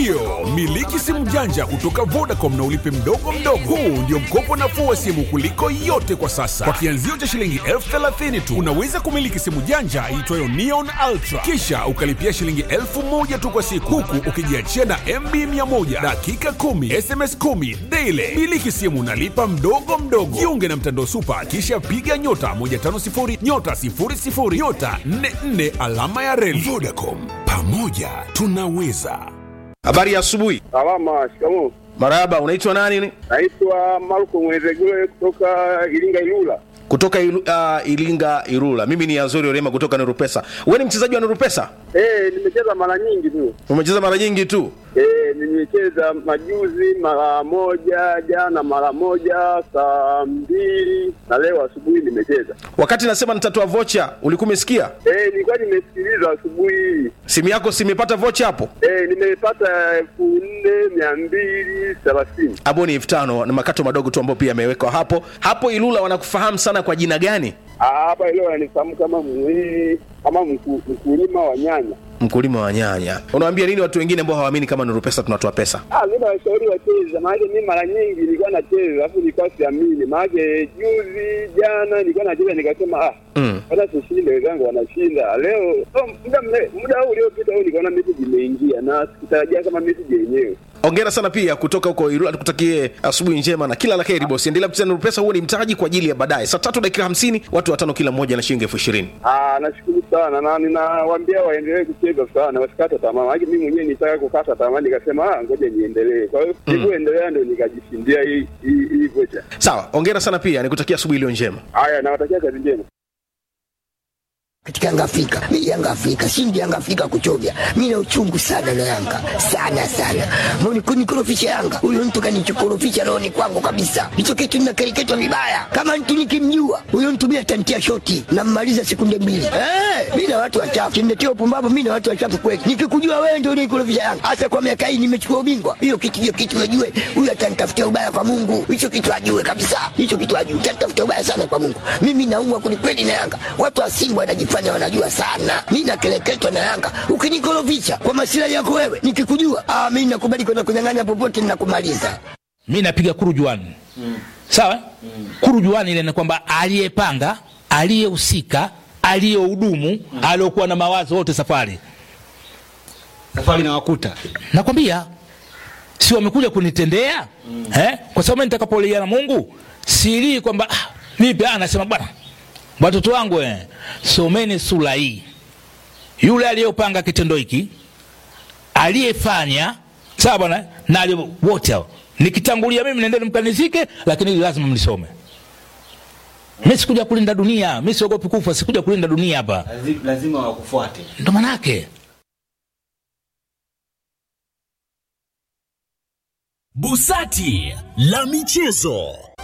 Ndiyo, miliki simu janja kutoka Vodacom na ulipe mdogo mdogo. Huu ndio mkopo nafuu wa simu kuliko yote kwa sasa. Kwa kianzio cha shilingi elfu thelathini tu unaweza kumiliki simu janja iitwayo Neon Ultra, kisha ukalipia shilingi elfu moja tu kwa siku, huku ukijiachia na MB 100 dakika 10 SMS 10 daily. Miliki simu nalipa mdogo mdogo. Jiunge na mtandao Supa, kisha piga nyota 150 nyota 00 nyota 44 alama ya reli. Vodacom, pamoja tunaweza. Habari ya asubuhi. Salama, shikamoo. Marahaba, unaitwa nani? Naitwa Marko Mwenezegule kutoka Iringa Ilula. Kutoka ilu, uh, Ilinga Irula. Mimi ni Azori Orema kutoka Nurupesa. Wewe ni mchezaji wa Nurupesa? Eh, nimecheza mara nyingi tu. Umecheza mara nyingi tu. Eh, nimecheza majuzi mara moja, jana mara moja, saa mbili na leo asubuhi nimecheza. Wakati nasema nitatoa vocha, ulikuwa umesikia? Eh, nilikuwa nimesikiliza asubuhi hii. Simu yako si imepata vocha hapo? Eh, nimepata elfu nne mia mbili thelathini. Hapo ni elfu tano na makato madogo tu ambayo pia yamewekwa hapo. Hapo Ilula wanakufahamu sana kwa jina gani? Ah, Hapa leo ananifahamu kama mwili kama mku- mkulima wa nyanya. Mkulima wa nyanya. Unawaambia nini watu wengine ambao hawaamini kama Nurupesa tunatoa pesa? Ah, mimi nawashauri wacheze, maanake mimi mara nyingi nilikuwa nacheza alafu nilikuwa siamini, maanake juzi jana nilikuwa nacheza nikasema ah, Mm. hata sishinde, wenzangu wanashinda leo. Oh, muda mre- muda huu uliopita huu nikaona message imeingia na sikutarajia kama message yenyewe. Hongera sana pia kutoka huko Irula, tukutakie asubuhi njema na kila la heri bosi. Endelea kucheza Nurupesa, huo ni mtaji kwa ajili ya baadaye. Saa tatu dakika hamsini, watu watano kila mmoja na shilingi elfu ishirini. Ah, nashukuru sana na ninawaambia waendelee kucheza sana, wasikate tamaa, maanake mimi mwenyewe nitaka kukata tamaa, nikasema ah, ngoja niendelee. Kwa hiyo nilivyoendelea ndio nikajishindia hii hii hii vocha. Sawa, hongera sana pia, nikutakia asubuhi iliyo njema. Haya, nawatakia kazi njema. katika Yanga Afrika. Mimi Yanga Afrika, shindi Yanga Afrika kuchovya. Mimi na uchungu sana na Yanga. Sana sana. Mbona kunikorofisha Yanga? Huyo mtu kanichokorofisha rohoni kwangu kabisa. Hicho kitu ninakereketwa vibaya. Kama mtu nikimjua, huyo mtu mimi atantia shoti na mmaliza sekunde mbili. Eh, mimi na watu wachafu. Kimletea upumbavu mimi na watu wachafu kweli. Nikikujua wewe ndio unikorofisha Yanga. Hasa kwa miaka hii nimechukua ubingwa. Hiyo kitu hiyo kitu najue. Huyo atanitafutia ubaya kwa Mungu. Hicho kitu ajue kabisa. Hicho kitu ajue. Atanitafutia ubaya sana kwa Mungu. Mimi naumwa kwelikweli na Yanga. Watu wa Simba wanajifanya wanajua sana. Mimi nakeleketwa na Yanga. Ukinikorofisha kwa masilahi yako wewe, nikikujua, ah, mimi nakubali kwenda kunyang'anya popote ninakumaliza. mi napiga kurujuani mm. sawa mm. kurujuani ile ni kwamba aliyepanga aliyehusika aliyehudumu mm. aliokuwa na mawazo wote safari safari na wakuta nakwambia si wamekuja kunitendea mm. eh? kwa sababu mimi nitakapolia na mungu silii kwamba ah, vipi ah, nasema bwana watoto wangu eh, someni sura hii yule aliyopanga kitendo hiki aliyefanya sawa bwana na aliye- wote hao nikitangulia mimi nendeni mkanizike lakini hili lazima mlisome mi sikuja kulinda dunia mi siogopi kufa sikuja kulinda dunia hapa Lazi- lazima wakufuate ndo manake Busati la michezo.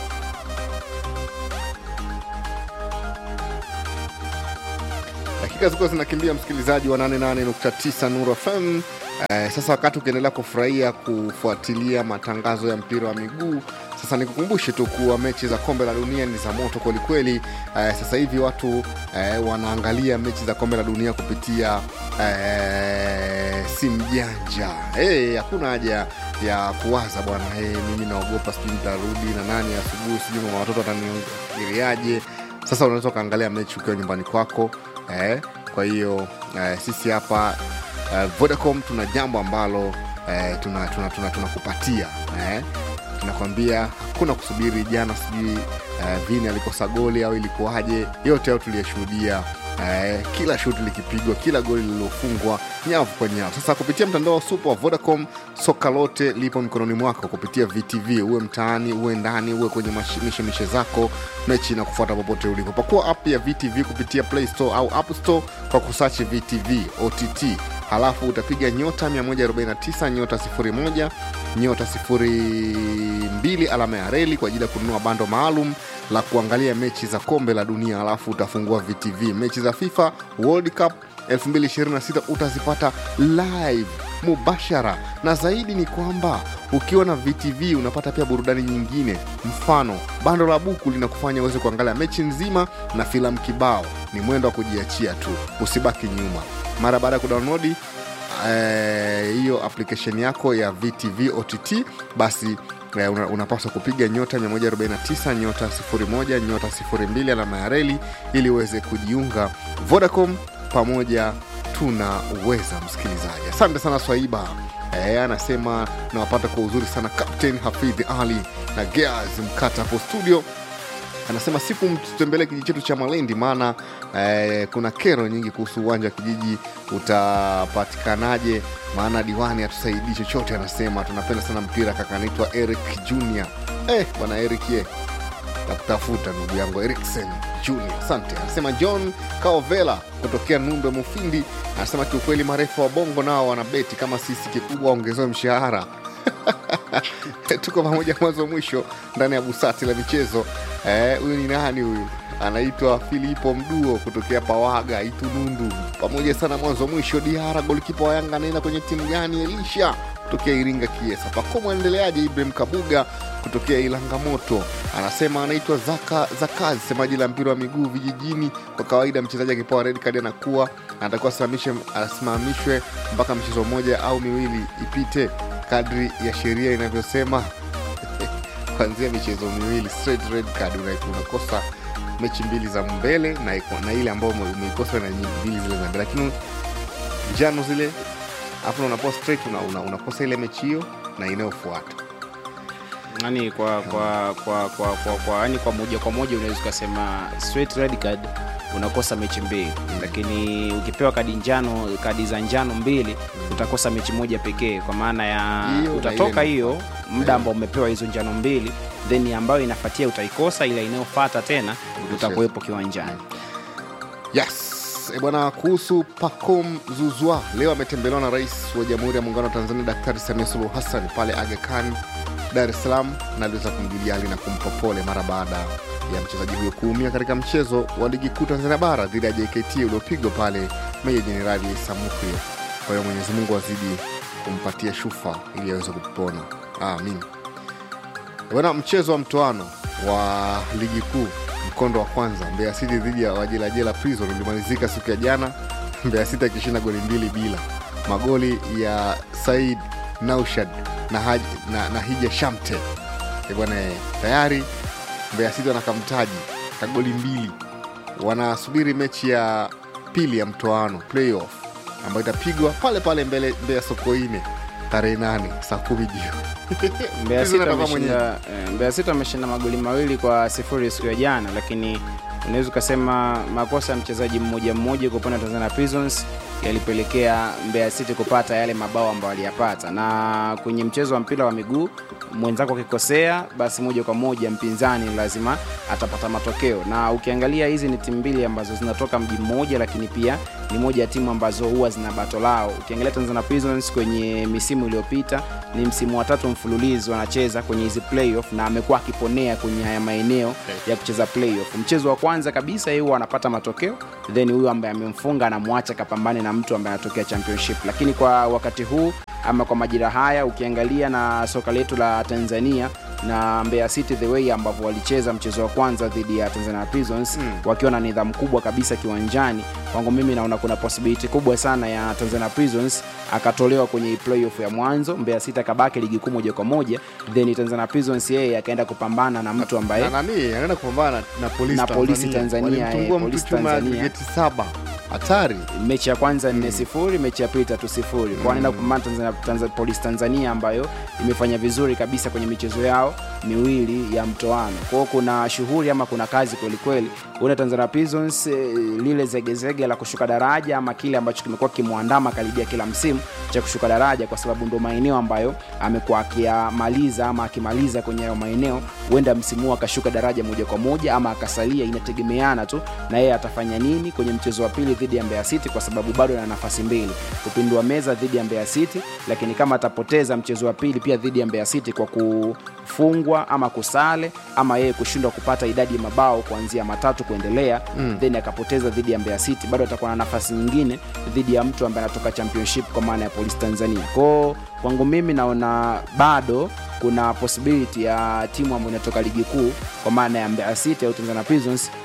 dakika zilikuwa zinakimbia msikilizaji wa 88.9 Nuru FM. Eh, sasa wakati ukiendelea kufurahia kufuatilia matangazo ya mpira wa miguu, sasa nikukumbushe tu kuwa mechi za kombe la dunia ni za moto kwelikweli. Eh, sasa hivi watu eh, wanaangalia mechi za kombe la dunia kupitia eh, simu janja. Eh, hakuna haja ya kuwaza bwana, eh, mimi naogopa sijui nitarudi na nani asubuhi, sijui mama watoto wataniangaliaje. Sasa unaweza ukaangalia mechi ukiwa nyumbani kwako eh, kwa hiyo eh, sisi hapa eh, Vodacom tuna jambo ambalo eh, tunakupatia tuna, tuna, tunakupatia, eh, tunakwambia hakuna kusubiri jana sijui eh, vini alikosa goli au ilikuwaje yote hayo tuliyeshuhudia eh, kila shuti likipigwa kila goli lililofungwa nyavu kwa nyavu sasa kupitia mtandao wa supa wa vodacom soka lote lipo mikononi mwako kupitia vtv uwe mtaani uwe ndani uwe kwenye mashi- mishemishe zako mechi na kufuata popote ulipo pakua app ya vtv kupitia play store au app store kwa kusachi vtv ott halafu utapiga nyota 149 nyota 01 nyota 02 alama ya reli kwa ajili ya kununua bando maalum la kuangalia mechi za kombe la dunia halafu utafungua vtv mechi za fifa world cup 2026 utazipata live mubashara na zaidi ni kwamba ukiwa na vtv unapata pia burudani nyingine mfano bando la buku linakufanya uweze kuangalia mechi nzima na filamu kibao ni mwendo wa kujiachia tu usibaki nyuma mara baada ya kudownloadi eh, hiyo application yako ya vtv ott basi eh, una- unapaswa kupiga nyota 149 nyota 01 nyota 02 alama ya reli ili uweze kujiunga vodacom pamoja tunaweza msikilizaji asante sana swaiba e, anasema nawapata kwa uzuri sana captain hafidh ali na geas mkata hapo studio anasema siku mtutembelee kijiji chetu cha malendi maana eh, kuna kero nyingi kuhusu uwanja wa kijiji utapatikanaje maana diwani hatusaidii chochote anasema tunapenda sana mpira kaka anaitwa eric junior eh, bwana eric ye nakutafuta ndugu yangu eriksen junior asante anasema john kaovela kutokea numbe mufindi anasema kiukweli marefu wa bongo nao wanabeti kama sisi kikubwa waongezewe mshahara tuko pamoja mwanzo mwisho ndani ya busati la michezo Eh, huyu ni nani huyu anaitwa filipo mduo kutokea pawaga itunundu pamoja sana mwanzo mwisho diara golikipa wa yanga anaenda kwenye timu gani elisha kutokea iringa kiesa pakomo aendeleaje ibrahim kabuga kutokea ilanga moto anasema anaitwa zaka zakazi semaji la mpira wa miguu vijijini kwa kawaida mchezaji akipewa red card anakuwa anatakiwa asimamishe- asimamishwe mpaka mchezo mmoja au miwili ipite kadri ya sheria inavyosema kuanzia michezo miwili straight red card una- unakosa mechi mbili za mbele na, na ile ambayo ume- umeikosa na nyi- mbili zile za mbele lakini njano zile afu unapoa straight una, una, unakosa ile mechi hiyo na inayofuata yani kwa kwa kwa kwa kwa, kwa, yani kwa moja kwa moja unaweza ukasema straight red card unakosa mechi mbili mm. lakini ukipewa kadi njano kadi za njano mbili utakosa mechi moja pekee kwa maana ya Hiyo na utatoka ile hiyo muda ambao umepewa hizo njano mbili then ambayo inafuatia utaikosa ila inayofata tena utakuwepo kiwanjani yes E bwana kuhusu pacom zuzwa leo ametembelewa na rais wa jamhuri ya muungano wa tanzania daktari samia suluhu hassan pale aga khan dar es salaam na aliweza kumjulia hali na kumpa pole mara baada ya mchezaji huyo kuumia katika mchezo wa ligi kuu tanzania bara dhidi ya jkt uliopigwa pale meja jenerali samuhio kwa hiyo mwenyezi mungu azidi kumpatia shufa ili aweze kupona amin bwana mchezo wa mtoano wa ligi kuu mkondo wa kwanza mbeya city dhidi ya wajelajela prison ulimalizika siku ya jana mbeya city akishinda goli mbili bila magoli ya said naushad na, Haj, na, na hija shamte Eh bwana eh, tayari mbeya city wanakamtaji ka goli mbili wanasubiri mechi ya pili ya mtoano playoff ambayo itapigwa pale pale mbele mbeya sokoine tarehe nane saa kumi jioni Mbeya Prison City atakuwa mwenyeji. ameshinda eh, Mbeya City ameshinda magoli mawili kwa sifuri siku ya jana, lakini unaweza ukasema makosa ya mchezaji mmoja mmoja kwa upande wa Tanzania Prisons yalipelekea Mbeya City kupata yale mabao ambayo aliyapata, na kwenye mchezo wa mpira wa miguu mwenzako akikosea, basi moja kwa moja mpinzani lazima atapata matokeo, na ukiangalia hizi ni timu mbili ambazo zinatoka mji mmoja, lakini pia ni moja ya timu ambazo huwa zina bato lao. Ukiangalia Tanzania Prisons kwenye misimu iliyopita ni msimu wa tatu mfululizo anacheza kwenye hizi playoff na amekuwa akiponea kwenye haya maeneo ya kucheza playoff. Mchezo wa kwanza kabisa yeye huwa anapata matokeo, then huyu ambaye amemfunga anamwacha kapambane na mtu ambaye anatokea championship. Lakini kwa wakati huu ama kwa majira haya ukiangalia na soka letu la Tanzania na Mbeya City the way ambavyo walicheza mchezo wa kwanza dhidi ya Tanzania Prisons mm. wakiwa na nidhamu kubwa kabisa kiwanjani, kwangu mimi naona kuna possibility kubwa sana ya Tanzania Prisons akatolewa kwenye hii playoff ya mwanzo, Mbeya City akabaki ligi kuu moja kwa moja, then Tanzania Prisons yeye akaenda kupambana na mtu ambaye na nani anaenda kupambana na, na polisi Na Polisi Tanzania, Walimtungua eh, mtu Polisi chuma ya Tanzania. geti saba hatari mechi ya kwanza nne sifuri mechi ya pili tatu sifuri kwa anaenda kupambana Tanzania, Tanzania, polisi tanzania ambayo imefanya vizuri kabisa kwenye michezo yao miwili ya mtoano kwao kuna shughuli ama kuna kazi kwelikweli una tanzania prisons eh, lile zegezege la kushuka daraja ama kile ambacho kimekuwa kimwandama karibia kila msimu cha kushuka daraja kwa sababu ndo maeneo ambayo amekuwa akiyamaliza ama akimaliza kwenye hayo maeneo huenda msimu huu akashuka daraja moja kwa moja ama akasalia inategemeana tu na yeye atafanya nini kwenye mchezo wa pili dhidi ya Mbeya City kwa sababu bado ana nafasi mbili kupindua meza dhidi ya Mbeya City, lakini kama atapoteza mchezo wa pili pia dhidi ya Mbeya City kwa kufungwa ama kusale ama yeye kushindwa kupata idadi ya mabao kuanzia matatu kuendelea mm. then akapoteza dhidi ya Mbeya City, bado atakuwa na nafasi nyingine dhidi ya mtu ambaye anatoka championship kwa maana ya Police Tanzania. Kwao kwangu mimi naona bado kuna possibility ya timu ambayo inatoka ligi kuu kwa maana ya Mbeya City au Tanzania Prisons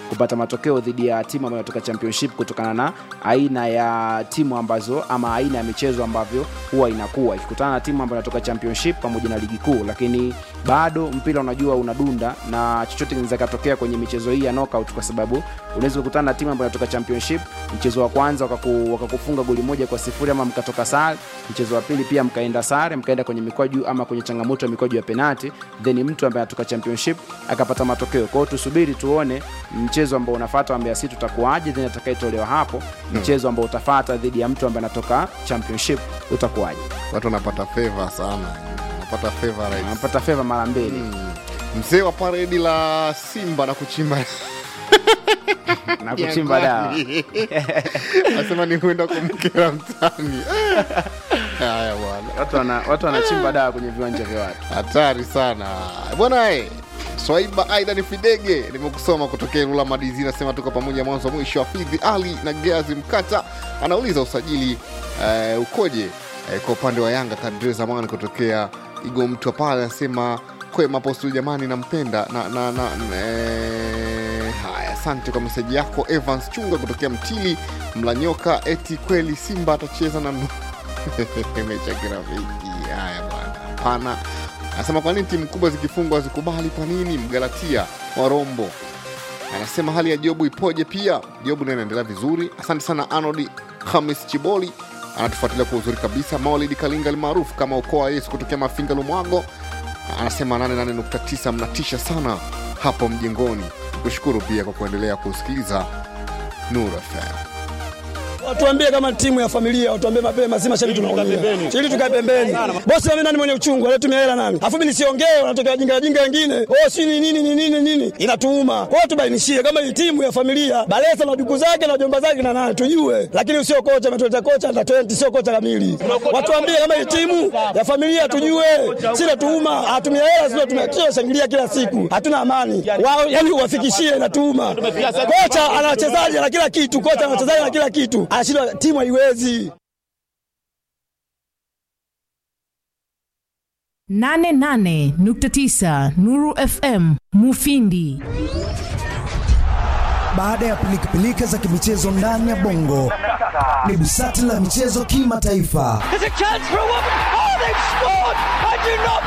kupata matokeo dhidi ya timu ambayo inatoka championship kutokana na aina ya timu ambazo ama aina ya michezo ambavyo huwa inakuwa ikikutana na timu ambayo inatoka championship pamoja na ligi kuu lakini bado mpira unajua unadunda na chochote kinaweza katokea kwenye michezo hii ya knockout kwa sababu unaweza kukutana na timu ambayo inatoka championship mchezo wa kwanza wakaku, wakakufunga goli moja kwa sifuri ama mkatoka sare mchezo wa pili pia mkaenda sare mkaenda kwenye mikwaju ama kwenye changamoto ya mikwaju ya penati then mtu ambaye anatoka championship akapata matokeo kwao tusubiri tuone mchezo ambao unafata wa Mbeya City utakuwaje then atakayetolewa hapo mchezo ambao utafata dhidi ya mtu ambaye anatoka championship utakuwaje watu wanapata feva sana wanapata feva right. anapata feva mara mbili mzee wa paredi la simba na kuchimba na kuchimba dawa anasema ni kwenda kumkera mtani haya bwana watu wana- watu wanachimba dawa kwenye viwanja vya watu hatari sana bwana e swaiba aidan fidege nimekusoma kutokea ilula madizi nasema tuko pamoja mwanzo mwisho hafidhi ali na geazi mkata anauliza usajili uh, ukoje uh, kwa upande wa yanga kadre zamani kutokea igo mtu pale anasema kwema postu jamani nampenda na, na, na, eh, haya asante kwa meseji yako evans chunga kutokea mtili mlanyoka eti kweli simba atacheza na mecha kirafiki haya bwana hapana anasema kwa nini timu kubwa zikifungwa zikubali kwa nini mgalatia wa rombo anasema hali ya jobu ipoje pia jobu naye anaendelea vizuri asante sana anodi hamis chiboli anatufuatilia kwa uzuri kabisa maulidi kalinga maarufu kama ukoo wa yesu kutokea mafinga lumwago anasema 88.9 mnatisha sana hapo mjengoni kushukuru pia kwa kuendelea kusikiliza nur fm Watuambie kama timu ya familia, watuambie mapema, si mashabiki tunaumia. Ili tukae pembeni. Bosi mimi nani mwenye uchungu, anatumia hela nani? Alafu mimi nisiongee, wanatokea jinga jinga wengine. Oh, si ni nini ni nini nini? Inatuuma. Kwa hiyo tubainishie kama hii timu ya familia, Balesa na duku zake na jomba zake na nani tujue. Lakini sio kocha ametuleta kocha na 20 sio kocha kamili. Watuambie kama hii timu ya familia tujue. Si natuuma, hatumia hela sio tumekio shangilia kila siku. Hatuna amani. Wao yani uwafikishie inatuuma. Kocha ana wachezaji na kila kitu, kocha ana wachezaji na kila kitu. Anashindwa timu haiwezi. 88.9 Nuru FM Mufindi. Baada ya pilikapilika za kimichezo ndani ya bongo, ni busati la michezo kimataifa. There's a chance for a woman. Oh, they've scored! I do not